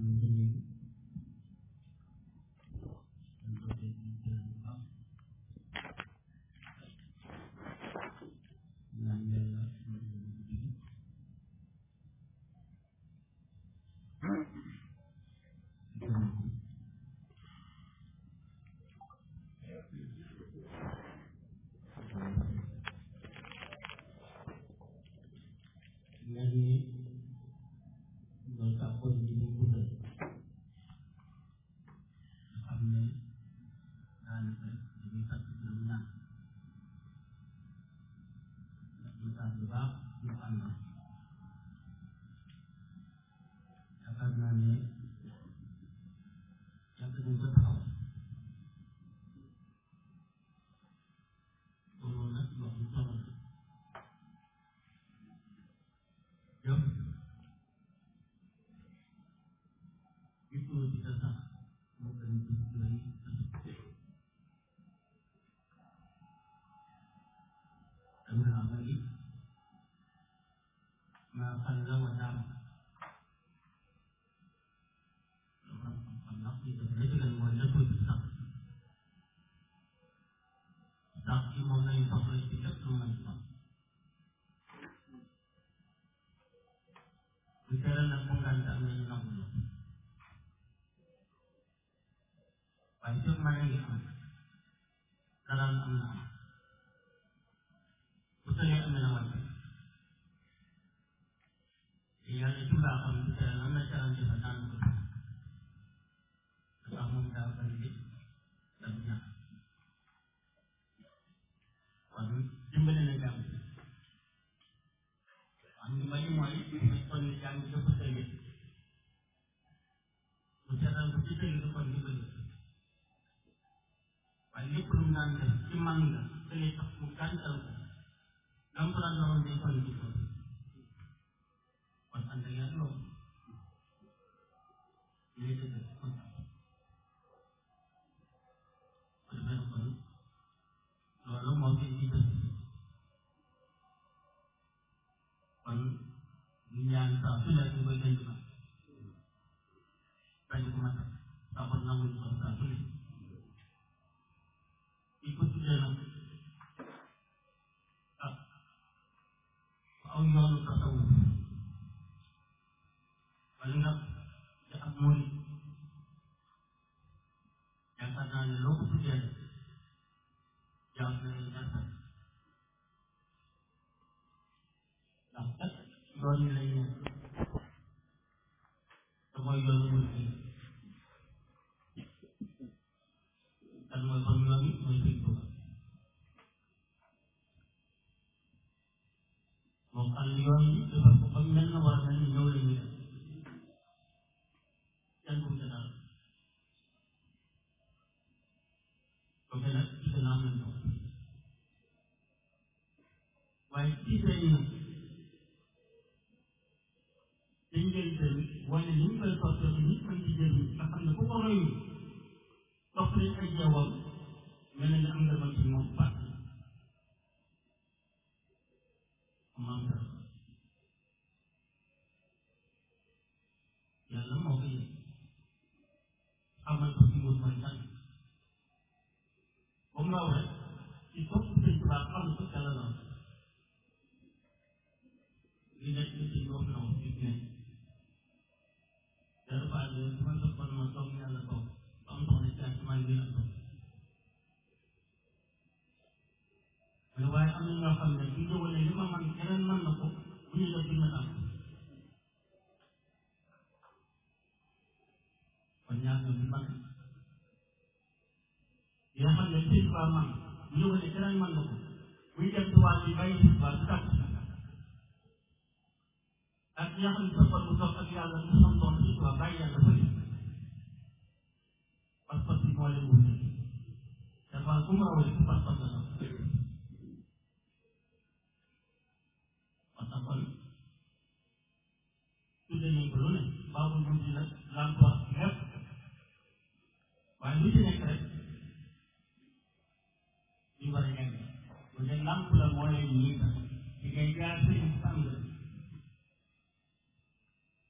bu dee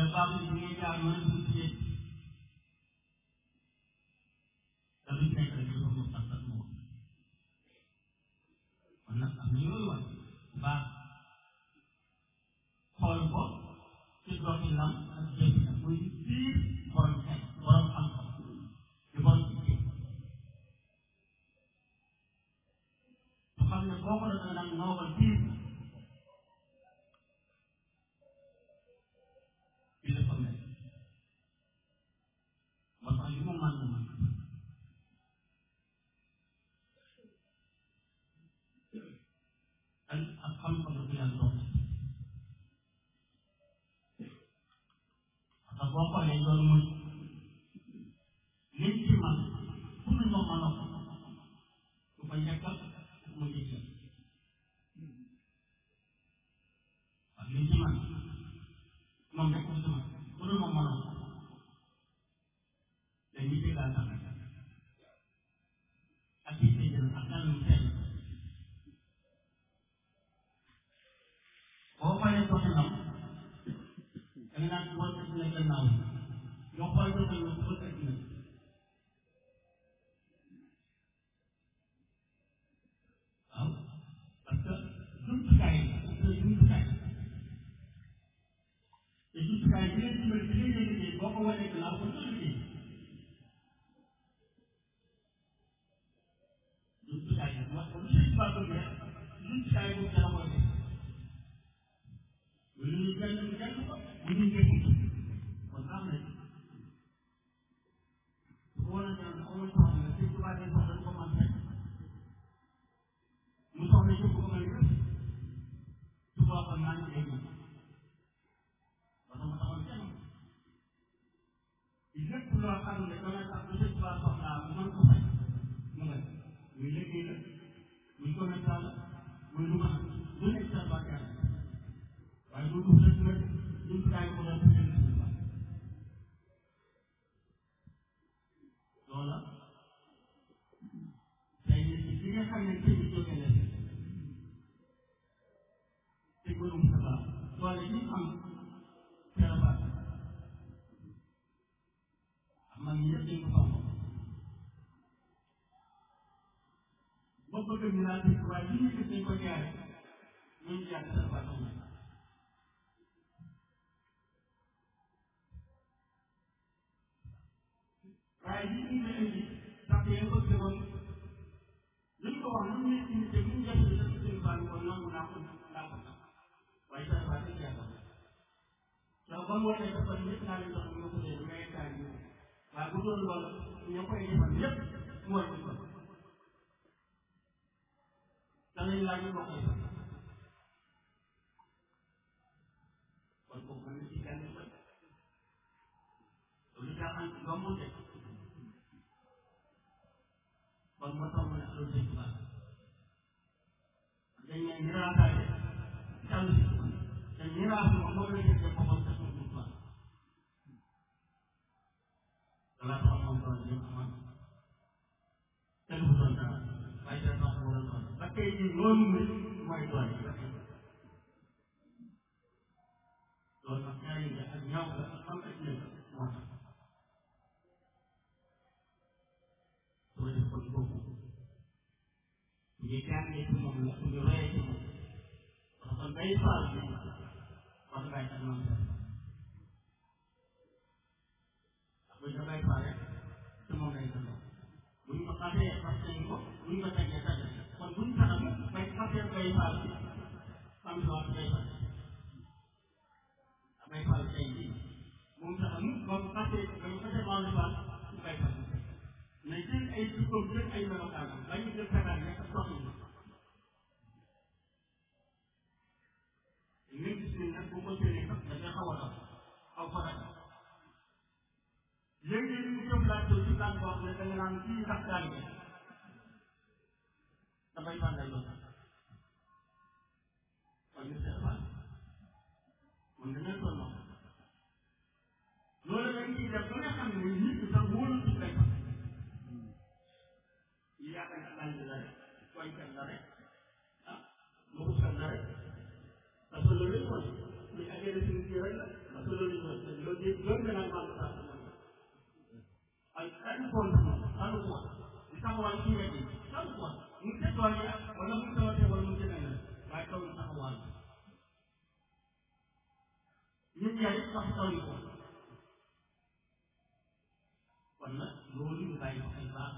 baax bi ngay jaar mën a dugg ci te lu nekk rek dafa ko sax sax moom kon nag am na yooyu wax baax xool ko ci doxinam ak jëfinam muy biir borom xel borom xam-xam di borom ci su xam ne boo ko defee nag noobal biir bi la ko mel moo tax li mu mën na mën ak ak xam-xam la ko yàlla doon parce que boo xoolee loolu mooy liñ ci man pour ñu ko mën a ko du ko njëkkal mu njëkkal ak liñ ci man moom rek ko ci man pour ñu ko mën a ko dañuy déggal sax ak yi tey jël ak nan mu sell boo xoolee doxinam da nga naan boo def ne gannaaw yoo xool doxin la boo def ne waaw parce que jumtukaay la jumtukaay te jumtukaay bi nga dimbali bi nga liggéey boo ko wanee gannaaw ko sa liggéey jumtukaay la wax ko lu sëñ Ba bëgg rek jumtukaay boobu dana koy def lu ñuy jàng ñu jàng ko lu ñuy jëf kon am na su ko wanee gannaaw amul soxla la sëñ Tuubaa day soxla du ko mën fekk mu soxla yëpp ko mën def su ko waxoon naa ngi dégg parce que mu taxoon kenn lépp loo xam ne dana tax bu sëñ Tuubaa soxlaa mu mën ko fay mu nga muy liggéey la muy commerçant la muy lu mën lu nekk sa baa yàlla waaye lu dul rek nag jumtukaay ko doon def seen sëñ Tuubaa loola tey li nga xam ne sëñ bi jóge na te gërëm sa baax doole ñu am feebar am na ñëpp dañ ko xam ba bëgg ñu naan dëkk waaye li ñu gis dañ ko jaare ñu ngi jaar sa baax am waaye li ñu ngi indi sax yéen ko tegoon li ñu ko wax lu ñu indi te bu ñu jëf ci seen seen baax ko nangu naa ko naa ko waaye sa baax dañ yàlla soo ba mu wootee dafa ñëpp naa leen jox ñu ko dee may kaay ñu waaye bu doon loolu ñoo koy defal yëpp mu war ko danañ laaj ñu koy def kon kooku mën na ci kenn ba loolu jaaxal ci ba mu def kon moo tax mu ne loolu dañ baax dañ ne miraasaale jàll si te miraas moom moom la jël boppam te suñu baax dala tax moom doon jëm amoon kenn bu doon dara waaye dara tax mu doon doon ba tey jii loolu mooy doole loolu nag ñaari nga ak ñaaw la ak xam ak nekk moo tax soo def ko ci boobu bu ñu jàngee ci moom la bu ñu royee ci moom parce que day faal bi wax ngay ak moom sax bu ñu bay faal rek ci moom lay delloo bu ñu ko xasee fas nañ ko bu ñu ko tegee teg kon bu ñu taxam bay xasee bay faal bi xam si wax bay faal bay faal tey jii moom taxam moom xasee ba ñu xasee maal di faal bay faal mais jël ay jikkoom jël ay melokaanam ba ñu jël tagaan nekk soxla ñu gis ne nag bu ko jëlee sax dafay xaw a dox xaw ko rek léegi ñu jëm laaj ci laaj boo xam ne da nga naan kii sax daal bi dafay fan lay doon kon ñu seet fan mun dañoo toll noonu loolu dañ ciy def ba nga xam ne nit ñi sax wóolu ci lay fan yi yaakaar ne laaj la rek koykat la rek ah lu ko la rek parce que loolu mooy li agee suñu kii rek la parce que loolu la ñu loolu yëpp loolu la naan wàllu saa ay ay koon dalu koon di taxawal ci wet yi dalu koon mu ngi tool yi wala mu ngi tawatee wala mu ngi neneen waaye taw na taxawal ñun yaa it sax taw yi koon kon nag loolu ñu bàyyi ko ay baax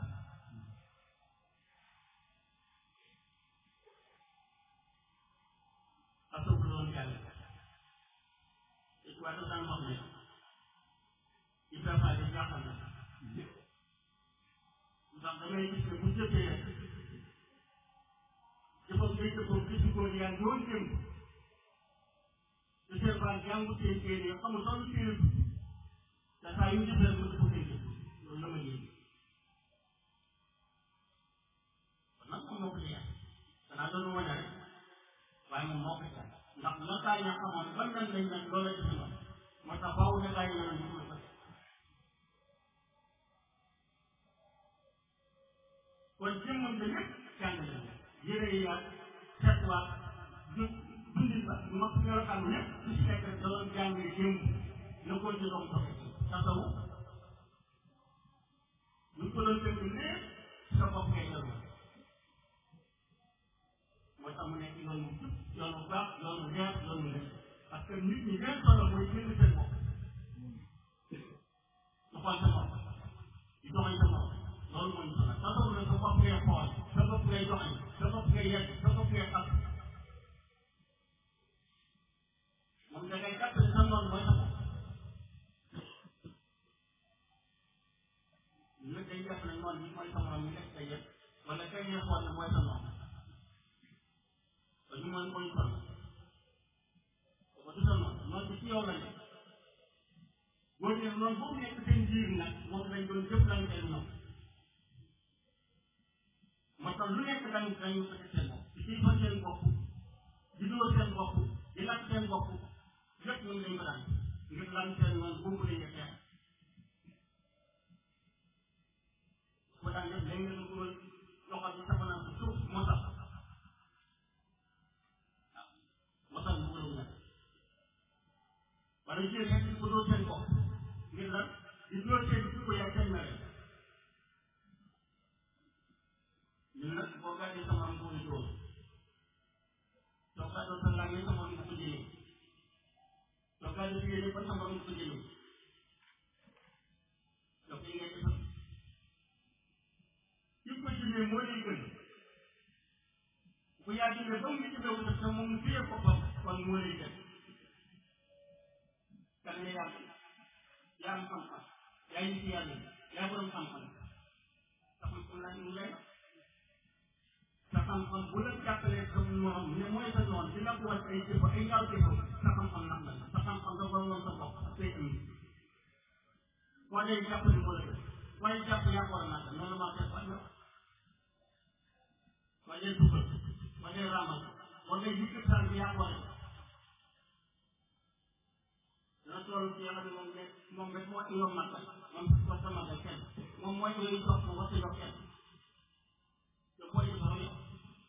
asoobu loolu yàlla waaye dafa daan wax ne Ibrahima di jaaxal na ndax damay gis ne bu jëfee rek jëfam day jëfam gis ko yaa ngi woon jëm te seen baa jàngu seen téere yi xamul sax lu téere bi te saa yu jëfee rek mu jëfam seen jëf loolu la ma yéen kon nag moom moo ko jeex danaa doon wane rek waaye moom moo ko jeex ndax la kaa ña xamoon ban lan lañ nag loolu la jëfe noonu moo tax baawu ne bàyyi na ñu ko kon jëmmam ba lépp jàng na yére yi ak seetluwaat du dundin ba mos melokaan lépp lu si nekk da doon jàng jëm la ko ci doon doxe tasawu ñu ko doon tënk lépp sa bopp ngay dellu moo tax mu nekk yoon bu jub yoon bu baax yoon bu leer yoon bu leer parce que nit ñi leen solo mooy jënd seen bopp du xool sa bopp di doxañ sa bopp loolu mooy solo sa bopp nag sa bopp ngay xool sa bopp ngay doxañ sa bopp ngay yegg sa bopp ngay xam moom da ngay jàpp ne sa noonu mooy sa bopp nag day jàpp ne noonu bi mooy sa morom ñu nekk sa yëpp wala kay ngay xool ne mooy sa noonu te ñu mooy mooy solo ba du sa noonu noonu bi ci yow la nekk boo dee noonu boobu nekk seen biir nag moom lañ doon jëflante ñoom moo tax lu nekk dañu dañu ko seen bopp di ciy fa seen bopp di dóor seen bopp di lakk seen bopp lépp ñoom dañ ko daan ngir lan seen noonu boobu lañ xeex ko daan def léegi nga dugal loxo bi sama naa ko suuf moo tax moo tax mu gën a wala jigéen ñi di ko dóor seen bopp ngir lan di dóor seen jikko yaa seen mere ñun nag boo gàddee sama am ko dóor soo gàddoo sa laaj yi sama am ko jëlee soo gàddoo si yéene ba sama am ko jëlee soo koy ngay defal ki ko jëlee moo lay gën bu yaa jëlee ba mu jëlee wu te moom mu téye boppam kon moo lay gën kan nga yàlla yaa am xam-xam yaa ngi ci yàlla yaa borom xam-xam sa xam-xam laa ñu lay sa xam-xam bu la jàppalee sa noonu ne mooy sa noonu di la ko wàcc ay jëf ay ngaaw jëf sa xam-xam nax la sa xam-xam da war woon sa bopp ak say am boo dee jàpp ni moo la def waaye jàpp yaa ko war a naan noonu maa def wàññi boo dee dugal boo dee raamal boo dee yëkkat saa bi yaa ko war a dana toll ci nga xam ne moom ne moom rek moo ci yow magal moom wax sa magal kenn moom mooy yooyu jox ko wax sa jox kenn te boo ci soxla yow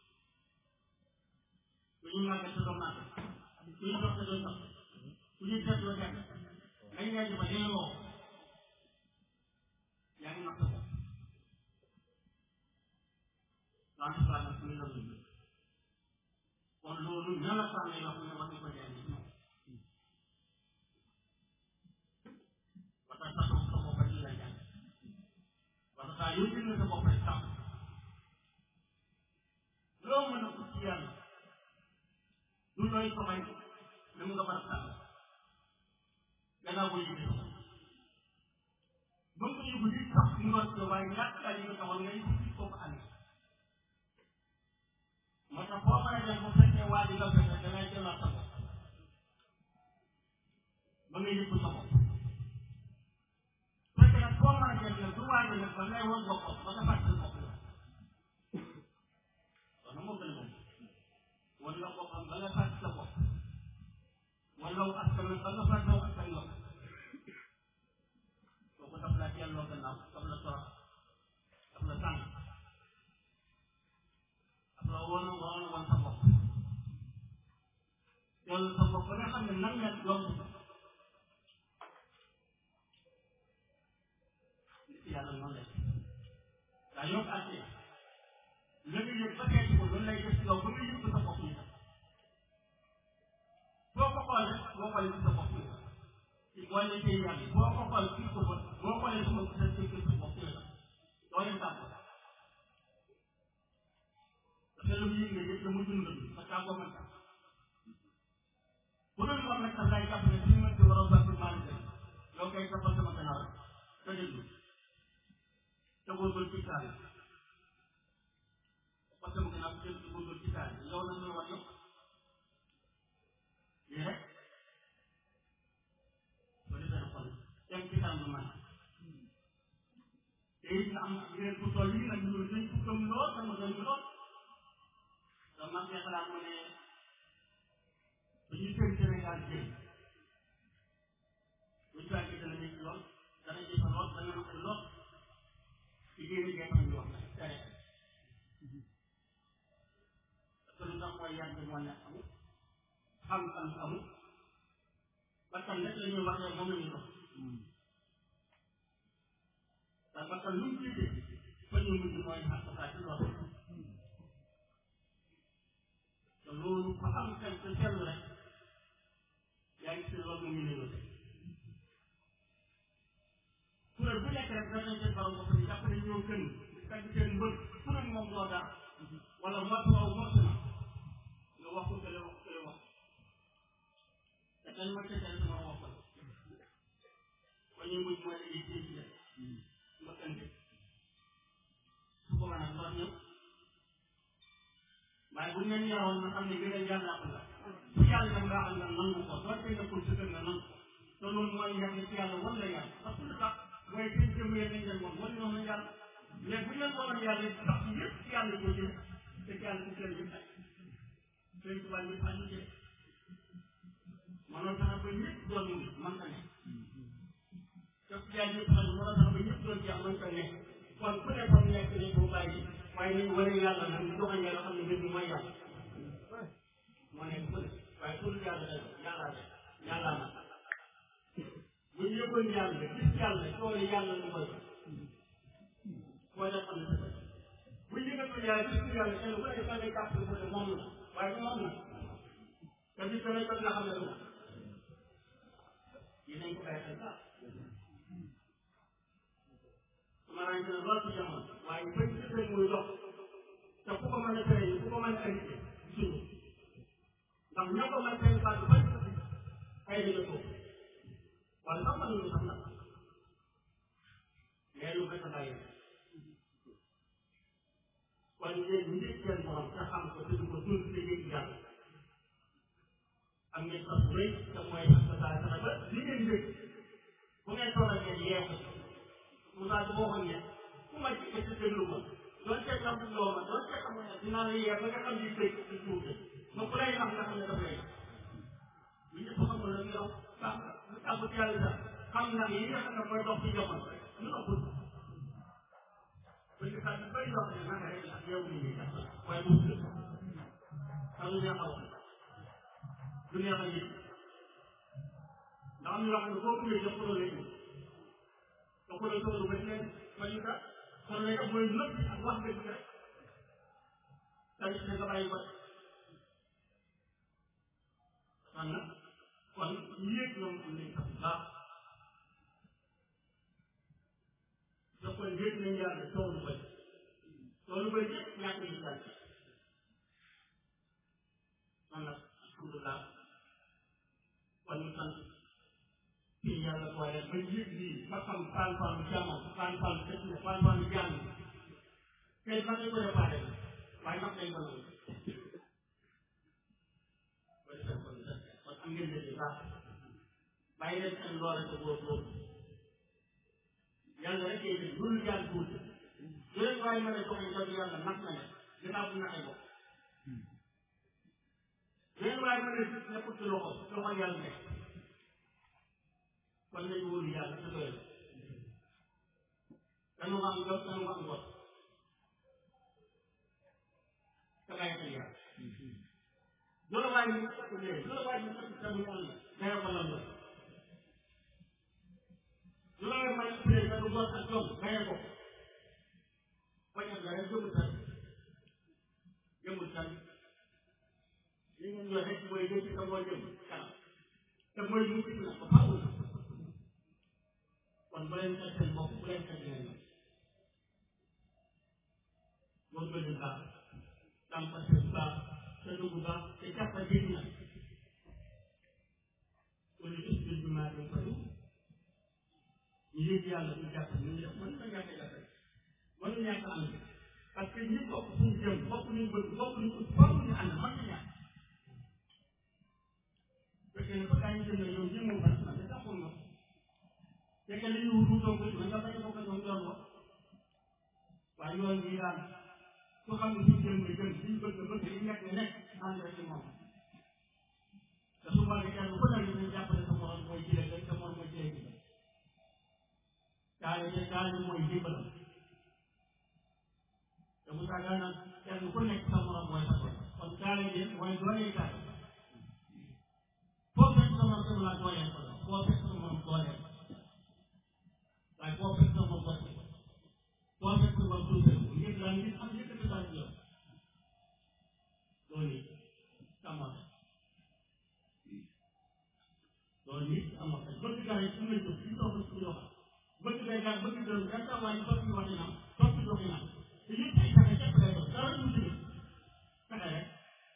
ku ñu magal sa doo magal ku ñu jox sa doo jox ku ñu def doo def dañ ngay jëfa dañ woo yaa ngi nax sa bopp en tout cas nag suñu la kon loolu ña la sànni yoo xam ne war nañ ko jàng ci ñoom parce que sa sa bopp rek la jàng parce que saa yoo jënd sa bopp rek sàmm loo mën a ut ci yàlla du looy soxay da nga war a sàmm gannaaw boo yëgee sa bopp ba nga ko yëgu li sax mu war ko waaye ñàkk kaa yi nga taxoon ngay ko ko amee moo tax boo mën a def bu fekkee waa ji nga fekk da ngay jëlaat sa bopp ba nga yëg sa bopp fekkee nag boo mën a def nag du waa ji nag ba ngay woon boppam ba nga fàtte sa bopp la kon moo gën a moom wan la boppam ba nga fàtte sa bopp wala wu askan ba nga fàtte wu askan la kooku daf la delloo gannaaw daf la torox daf la tànn daf la woon woon woon sa bopp loolu sa bopp ba nga xam ne nan la yomb waaye yow àtte la nga yëg ba seeti ko loolu lay def ci yow ba nga yëg sa bopp yi boo ko xoolee boo xoolee sa bopp yi ci boo leen tey yàlla boo ko xool ci ko ba boo xoolee sama sa sa sa bopp yi doo leen tàgg parce que lu mu yëg ne yëpp la mu dund ba tàggoo man tax bu doon wax nag sax day jàpp ne suñu mën ci war a baax maa ngi yow kay toppal sama gannaaw rek te déglu te góorgóorlu ci saa yi parce que mu gën a jël ci góorgóorlu ci saa yi yow nag ñu wax yëpp lii rek soo defee xol dem ci kanam man te it nga am ngeen ku toll yi nag ñu dañ ko gëm lool sama gëm lool te man de xalaat ma ne dañuy seen Sénégal jël buñ saa gi dana nekk lool dana jëfa lool dana naqari lool ci génn gee tax ñu wax nag tere parce que lu tax mooy yàgg moo nekk amul xam-xam amul bakkan rek la ñuy waxee moom la ñuy dox te bakkan lu mu jiite fa ñu mujj mooy xàqataa ci loolu te loolu fa am xel te seetlu rek yaa ngi si loolu mu ngi négocié kuréel bu nekk rek danañ seen borom bopp ni jàpp ne ñoo gën tagg seen mbër kuréel moom doo dara wala mot waaw mot na nga wax ko kële wax kële wax te kenn ma tëjee sama wax ko ba ñuy mujj mooy dañuy téye ci mbëkkante su ko nag ndox ñëpp waaye bu ñu leen yaroon nga xam ne gën a yàlla ko la bu yàlla nag nga xam ne nangu ko doo tey nekkul sa kër nga nangu te loolu mooy yàgg ci yàlla wan la yàlla parce que lu tax mooy seen jëm yéen nañ leen woon wan ñoom nañ yàlla mais bu ñu leen waroon yàlla sax yëpp ci yàlla ko jëm te ci yàlla ci seen yëpp ay seen tubaab yëpp aju ci mënoon fexe ba ñëpp doon ñu mën ta nekk te ci yàlla yëpp xam mënoon fexe ba ñëpp doon jeex mën ta nekk kon ku ne comme nekk nañ ko bàyyi waaye nañ wane yàlla nag ñu doxañ yàlla xam ne mbir mi mooy yàlla moo nekk ku ne waaye pour yàlla day yàllaa de yàllaa na bu ñu yëgoon yàlla gis yàlla tool yi yàlla lu koy mooy def xam ne sa bu ñu yëgatul yàlla gis yàlla kenn ku ne da ngay jàpp ne ko moom la waaye moom la te bis dana jot nga xam ne du yi nañ ko bàyyi xel sax su ma ràññee lool ci jamono waaye bañ ci seen muy dox te ku ko mën a tere ku ko mën a invité suñu ndax ñoo ko mën seen baat bañ ay dina ko wala sax man ñu sax nag mais lu bëgg a bàyyi kon yéen ñu ngi seen borom te xam ko te du ko dund te yëg yàlla am ngeen sax bu rëy te mooy sa saa sa ba li ngeen yëg bu ngeen toog ak ngeen yeex Moussa Diop waxoon ne ku ma ci ci déglu ko doon seet lam bu loo ma doon seet xam ne dinaa la yeex ba nga xam ni dégg ci suuf de ma ku lay nax nga xam ne daf lay ñu ñëpp xamul la yow sax lu tàggu ci yàlla sax xam na yi nga xam ne mooy dox ci jamono ñu ëpp parce que saa yu bëri yoo xam ne naka rek ak yow nii nii waaye mu tudd xam lu neex a wax lu neex a yëg ndax am na yoo xam ne boo ko yëgee ko lay yëg te ko lay toll ba leen ba ñu kat kon lay def mooy nëpp ak wax dëgg rek tamit nga bàyyi ko kon nag kon yéeg ñoom am nañ sax baax da koy yéeg nañ yàlla toolu bëri toolu bëri yëpp ñàkk yi daal kon nag alhamdulilah kon ñu sant ci yàlla boole ba yéeg lii ba xam fan fan jamono fan fan dëkk ne fan fan jàng tey ba nga ko réparé waaye nag dañ ko nangu kon am ngeen leen baax bàyyi leen seen loole te góor góor yàlla rek yéen it loolu yàlla tuuti su leen waaye mën a joxe jot yàlla nax na ne ginnaaw bu naxee bopp su leen waaye mën a gis nekkul ci loxo loxo yàlla nekk kon nañu wóolu yàlla te doyal danu am jot danu am jot te bàyyi xel yàlla loolu waaye ñu ko léegi loolu waaye ñu ko tamit am na dara ko lan la loolu waaye may pré ka du bot ak jom gaye ko ba mooy mucc nag ba faaw na kon bu leen xeeb seen bopp bu leen xeeb leen nag moom la ñu baax tàmpa seen baax te dugg baax te jàppa jënd nag ku ne gis bi maa doon faju ñu yëg yàlla du jàpp ñu def mën na ñàkk a jàpp mën na ñàkk a am parce que ñi bokk fu ñu jëm bokk ñu bëgg bokk ñu ut faaw ñu ànd mën na ñàkk fekkee ne bëgg ñu jëm yow ñi moom baax na mais taxul na fekkee ne ñu wutoo ko man nga bañ a bokk ak ñoom yoon wa waaye yoon bi daal su xam ne suñ jëm nga jëm suñ bëgg nga bëgg li nekk nga nekk ànd rek ci moom te su ma nee kenn ku nekk ñu jàppale sa morom mooy jëlee rek sa morom mooy jëlee bi kaale te kaale mooy dimbal te bu tàggaa nag kenn ku nekk sa morom mooy sa bopp kon kaale bi mooy doole kaale foo fekk sa morom sama dooleel ko la foo fekk sa morom dooleel waaye foo fekk sa morom bokk foo fekk sa morom tuutal ko ngir daal ngir am yëkkati daal ci yow loolu it amoon loolu it amoon bëgg gaa yi su ma jóg ci toog su ñu wax bëgg day gaa bëgg doon gan sa waaye topp ñu waxi nam topp ñu waxi nam te yëpp ay pexe képp lay doon dara ñu ci pexe rek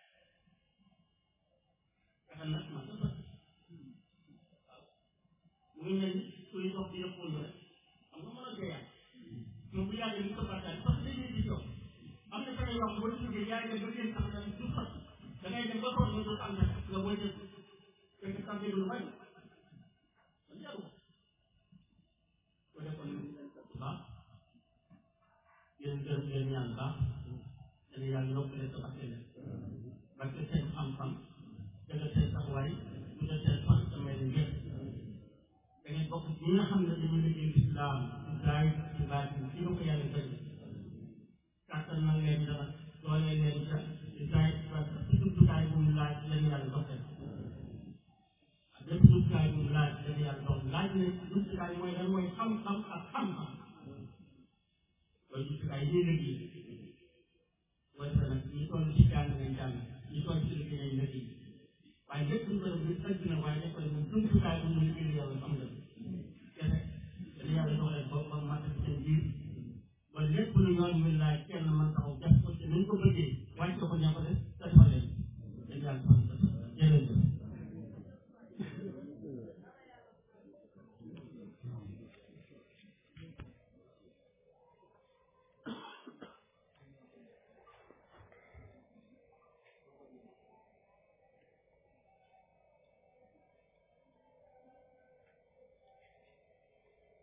pexe nag man la bëgg waaw mu ngi mel ni kuy dox di yëppoon rek xam nga mën a jeeyaat mais bu yàggee ni ko bàkkaar parce que dañuy gis yow am na pexe yoo xam ne boo ci jógee yaa ngi dem ba génn sax tamit du fat da ngay dem ba toog nga dootu am na nga booy jël fekk sax lu bari kon jaru ko ko defoon bu baax yéen gërëm leen ñaan baax dana yàlla yokk leen sa barke leen barke seen xam-xam dëgg seen taxawaay du def seen fan sa may leen yëpp da ngeen bokk ñi nga xam ne dañu liggéey islam ci zaay ci baatin ci ko yàlla bëri kàttan na leen dara doole leen ca ci zaay ci baatin ci jumtukaay bu mu laaj leen yàlla dox leen lépp jumtukaay bu mu laaj leen yàlla dox laaj ne jumtukaay mooy lan mooy xam-xam ak xam-xam loolu jumtukaay yi liggéey mooy sa nag ñi toll ci jàng nañ jàng ñi toll ci liggéey nañ liggéey waaye lépp lu ko def lu ëgg na waaye nekk na mu